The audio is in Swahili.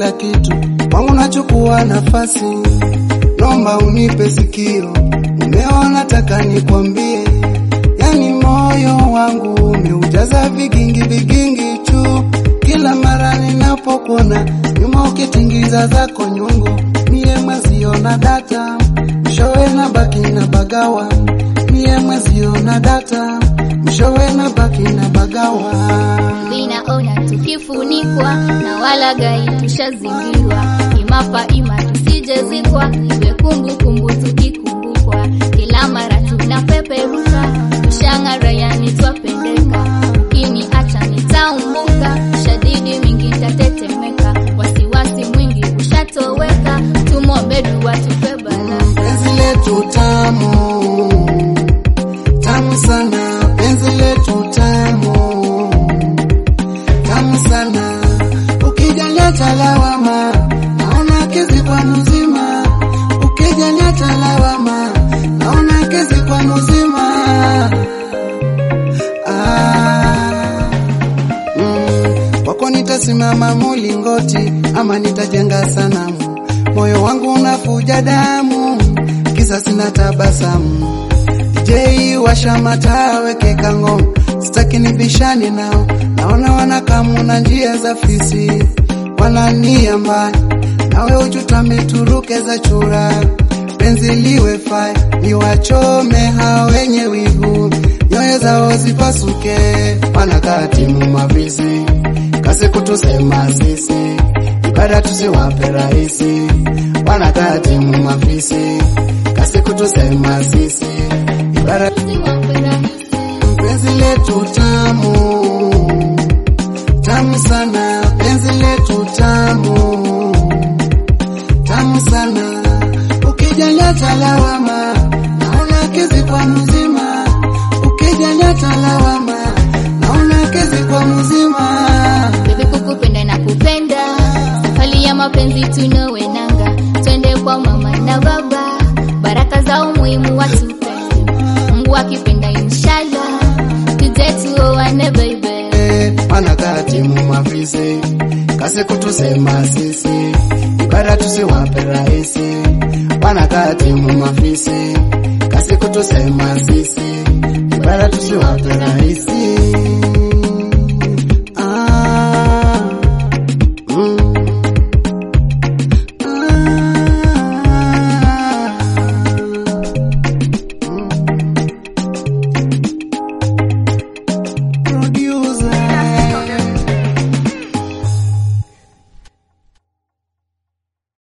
kila kitu kwangu, nachukua nafasi, nomba unipe sikio. Umeona, taka nikwambie, yani moyo wangu umeujaza vigingi vigingi tu, kila mara ninapokuona nyuma ukitingiza zako nyungu, mie mweziona data mshowe na baki na bagawa, mie mweziona data mshowe na baki na bagawa. Vinaona tukifunikwa na walaghai, tushazingirwa imapa ima, tusijezikwa iwe kumbukumbu tukikumbukwa, kila mara tunapeperuka, tushang'ara yani twapendeka, ukiniacha nitaumbuka, shadidi mingi tatetemeka, wasiwasi mwingi ushatoweka, tumwombe dua tupe balaa. Penzi letu tamu tamu sana, penzi letu tamu tamu sana. Ukijalia talawama, naona kezi kwa mzima. Ukijalia talawama, naona kezi kwa mzima. Ah, mm, kwako nitasimama mulingoti ama nitajenga sanamu. Moyo wangu unafuja damu, kisa sina tabasamu. DJ washa mataa, weke kango, sitaki nibishane nao. Naona wanakamu na njia za fisi, wanania mbaya, nawe uchutame turuke za chura. Penzi liwe fai, niwachome hao wenye wivu, nyoyo zao zipasuke, wanakaa timu mavisi, kasi kutusema sisi, ibada tusiwape rahisi, wanakaa timu mafisi, kasi kutusema sisi, ibada penzi letu tamu tamu sana, penzi letu tamu tamu sana. Ukijalia talawama, naona kezi kwa mzima. Ukijalia talawama, naona kezi kwa mzima. Bebe kukupenda na kupenda, safari ya mapenzi tunowenanga, twende kwa mama na baba, baraka za umuhimu watupende, Mungu akipenda inshallah, tuje tuoane baby. Eh, wanakaa timu mafisi, kasi kutusema sisi, ibada tusiwape rahisi. Wanakaa timu mafisi, kasi kutusema sisi, ibada tusiwape rahisi.